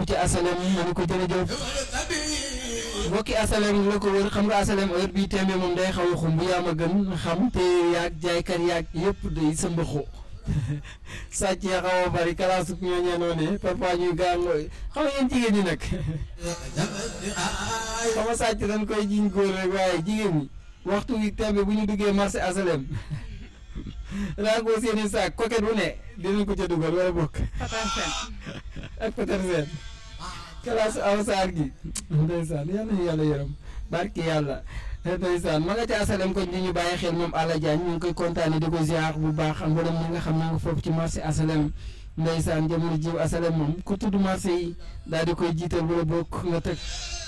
ci asalem ma ne ko jërëjëf mbokki asalem la ko wër xam nga asalem heure bii tembe moom day xaw a xumb yaa ma gën xam te yaag jaaykat yaag yëpp day sa mbaxu sàcc ya xaw a bari kalaasu ñooñee noonu parfois ñuy gàngoo xam nga yéen jigéen ñi nag xam nga sàcc dañ koy jiñ góor rek waaye jigéen ñi waxtu wi tembe bu ñu duggee marché asalem raagoo seeni saak coquette bu ne dinañ ko ca dugal wala bokk ak Petersen kalaasu aw saar gi ndeysaan yàlla na yàlla yërëm barki yàlla ndeysaan ma nga ca asalem ko di ñu bàyyi xel moom Alla Diagne ñu ngi koy kontaane di ko ziar bu baax ak mboolem ñi nga xam ne nga foofu ci marché asalem ndeysaan jamono jiw asalem moom ku tudd marché yi daal di koy jiital wala bokk nga teg